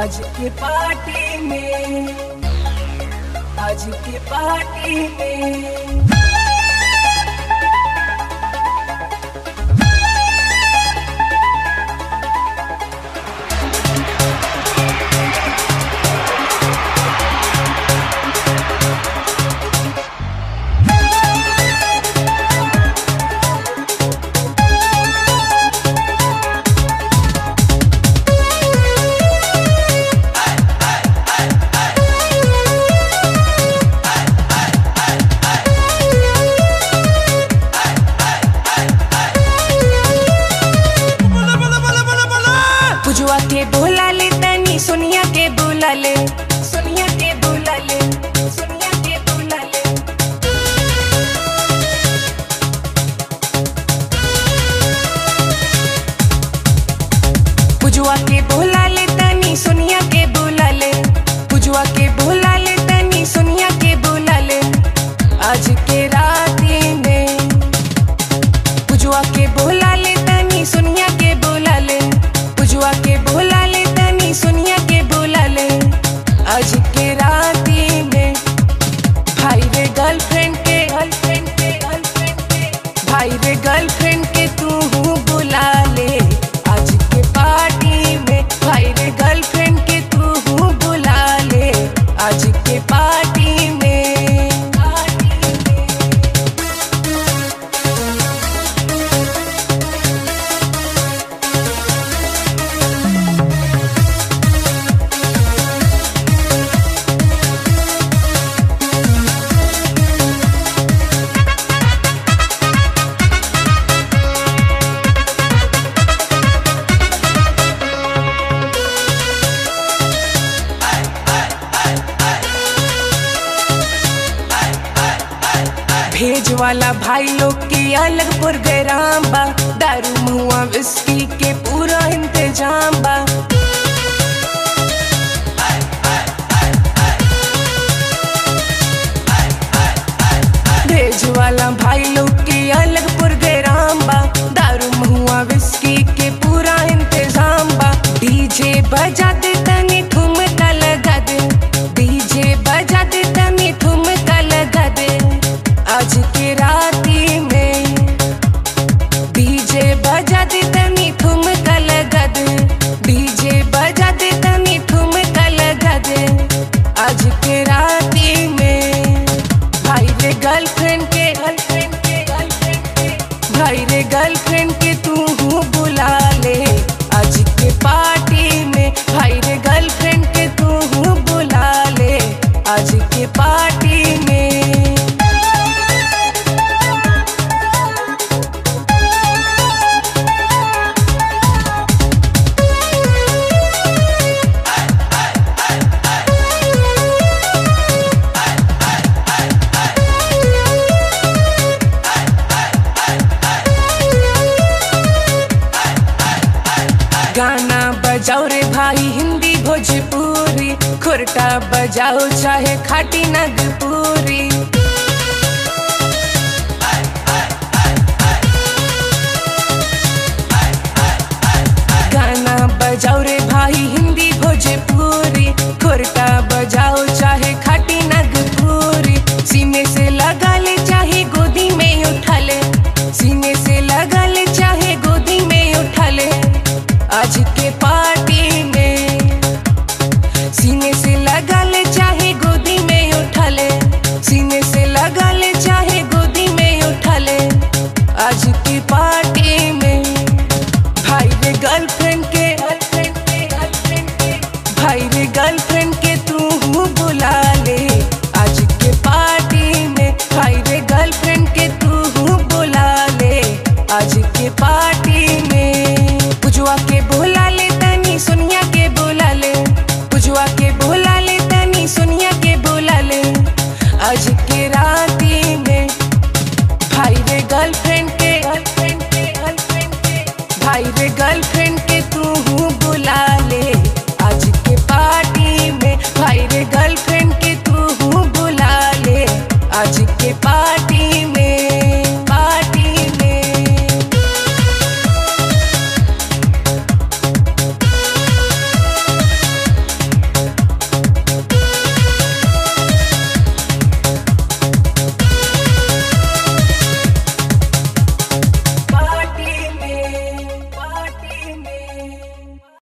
आज के पार्टी में आज के पार्टी में पुजुआ के बोला ले तनी सोनिया के बोला ले सोनिया के बोला ले सोनिया के बोला ले पुजुआ के बोला ले तनी सोनिया के बोला ले पुजुआ के बोला ले तनी सोनिया के बोला ले आज के राती में पुजुआ के बोला ले तनी सोनिया के बोला ले पुजुआ के बोला ले तनी सोनिया के बोला ले आज के राती में भाई रे गर्लफ्रेंड के गर्लफ्रेंड के गर्लफ्रेंड के भाई रे गर्लफ्रेंड के तू हूँ बुला ले आज के पार्टी में भाई रे गर्लफ्रेंड के तू हूँ बुला ले आज के पार्टी में पार्टी में भेज वाला भाई लोग के अलग प्रोग्राम बा दारू मुआ विस्की के पूरा इंतजाम बा भेज वाला भाई लोग के अलग प्रोग्राम बा दारू मुआ विस्की के पूरा इंतजाम बा डीजे बजा दे तनी ठुमका लगा दे डीजे बजा दे तनी ठुमका लगा दे आज के राती में डीजे बजा दे तनी ठुमका लगा दे डीजे बजा दे तनी ठुमका लगा दे आज के राती में भाई रे गर्लफ्रेंड के गर्लफ्रेंड के गर्लफ्रेंड के भाई रे गर्लफ्रेंड के तू हूँ बुला ले आज के पार्टी में भाई रे गर्लफ्रेंड के तू हूँ बुला ले आज के पार्टी में गाना बजाओ रे भाई हिंदी भोजपुरी खुरटा बजाओ चाहे खाटी नगपुरी गाना बजाओ रे भाई हिंदी भोजपुरी खुरटा बजाओ चाहे खाटी नगपुरी सीने से लगा ले चाहे गोदी में उठा ले सीने से लगा ले चाहे गोदी में उठा ले आज के पार्टी में सीने से लगा ले चाहे गोदी में उठा ले सीने से लगा ले चाहे गोदी में उठा ले आज की पार्टी में भाई रे गर्लफ्रेंड के गर्लफ्रेंड के गर्लफ्रेंड के भाई रे गर्लफ्रेंड के तू हूँ बुला ले आज के पार्टी में भाई रे गर्लफ्रेंड के तू हूँ बुला ले आज के पार्टी में पुजुआ के बोला ले तनी सोनिया के बोला ले पुजुआ के बोला ले तनी सोनिया के बोला ले आज के राती में भाई रे गर्लफ्रेंड के गर्लफ्रेंड के गर्लफ्रेंड के भाई रे गर्लफ्रेंड